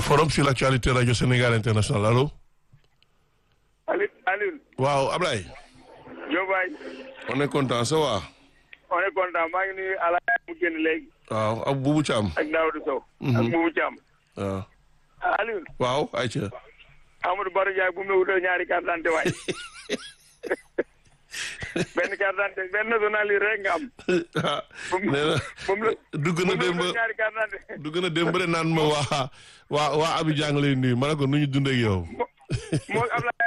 forum sur l'actualité radio Sénégal international allo. Aliou Aliou. waaw Ablaye. Diop waay. on est content ça va. on est content maa ngi nuyu Ala mu génn léegi. waaw ak Boubou Thiam. ak Daouda Sow. ak Boubou Thiam. waaw. Aliou. waaw ayca. Amadou Baro Ndiaye bu mu la wutal ñaari carte d'identité waay. benn carte d'identité benn nationalité rek nga am. ah nee na moom la dugg na démb moom la ñaari carte d'identité. dugg na démb de naan ma waa waa waa Abidjan nga lay nuyu ma ne ko nu ñu dundee ak yow. moo Ablaye.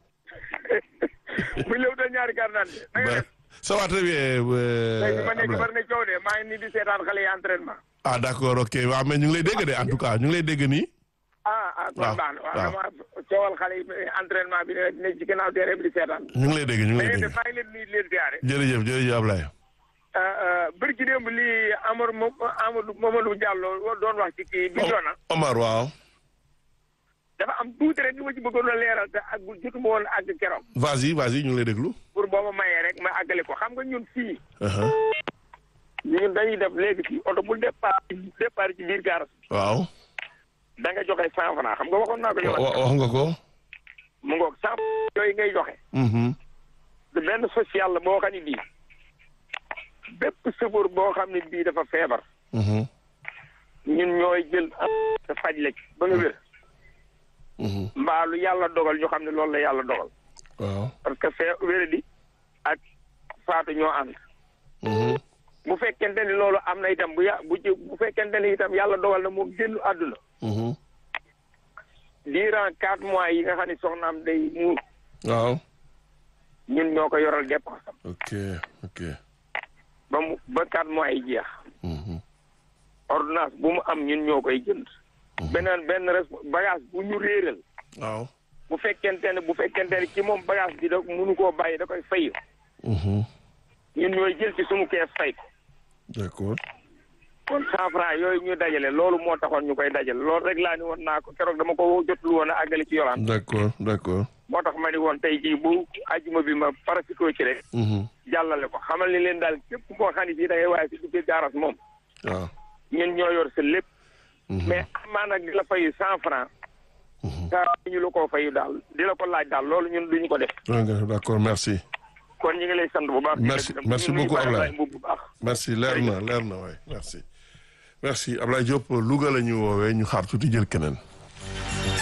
bu ñu la wutal ñaari carte d'identité. na nga ba def. ça va très bien. léegi ma nekk Ablaye. bari na coow de maa ngi nii di seetaan xale yi entraînement. ah d'accord ok waaw mais ñu ngi lay dégg de en tout cas ñu ngi lay dégg nii. ah ah kon waaw baax na waaw waaw. dama coowal xale yi entraînement bi ne ne ci gannaaw terrain bi di seetaan. ñu ngi lay dégg ñu ngi da lay ngeen dégg. def maa ngi leen di nuyu di leen ziare. jërëjëf jërëjëf Ablaye. bëri ci démb lii Amadou Mo Amadou Mamadou Diallo doon wax ci kii bi doona Omar waaw. dafa am tuuti rek li ma ci bëggoon a leeral te ak jotuma woon àgg keroog vas-y vas-y ñu ngi lay déglu. pour boo ma mayee rek ma àggale ko xam nga ñun fii Uh-huh. ñun dañuy def léegi fii oto bu départ départ ci biir gaar waaw. da nga joxe cent franc xam nga waxoon naa ko wa- yow wa- wax nga ko. mu ngoog cent yooyu ngay joxe Mhm. de benn social la boo xam ne bii bépp chauffeur boo xam ne bii dafa feebar Mhm. ñun ñooy jël te faj la ci ba nga wér Mhm. mbaa lu yàlla dogal ñu xam ne loolu la yàlla dogal waaw. parce que fee wéradi ak faatu ñoo ànd Mhm. bu fekkente ni loolu am na itam bu ya bu ci bu fekkente ni itam yàlla dogal na moom génn àdduna Mhm. durant quatre mois yi nga xam ne soxnaam day muur waaw. ñun ñoo ko yoral dépense am ok ok. ba mu ba quatre mois yi jeex Mhm. ordonnance bu mu am ñun ñoo koy jënd beneen benn res bagage bu ñu réeral waaw. bu fekkente ne bu fekkente ne ci moom bagage bi da mënu koo bàyyi da koy fay Mhm. ñun ñooy jël ci suñu kees fay ko d'accord. kon cent franc yooyu ñu dajale loolu moo taxoon ñu koy dajale loolu rek laa ni woon naa ko keroog dama ko jotul woon a àggale ci yolaan d'accord d'accord. moo tax ma ni woon tey jii bu ajuma bi ma parasitoo ci rek Mhm. jàllale ko xamal ni leen daal képp koo xam ne fii da ngay waaye si duggee gaaras moom waaw. ñun ñoo yor sa lépp Mhm. mais amaa nag di la fayu cent franc Mhm. kaa ñu la koo fayu daal di la ko laaj daal loolu ñun duñu ko def Ok, d'accord merci. kon ñu ngi lay sant bu baax Merci- di la gërëm. merci ñu ngi beaucoup, nuyu Ablaye. Baye bu baax merci leer na leer na waay merci. merci Ablaye Diop Louga la ñu woowee ñu xaar tuuti jël keneen.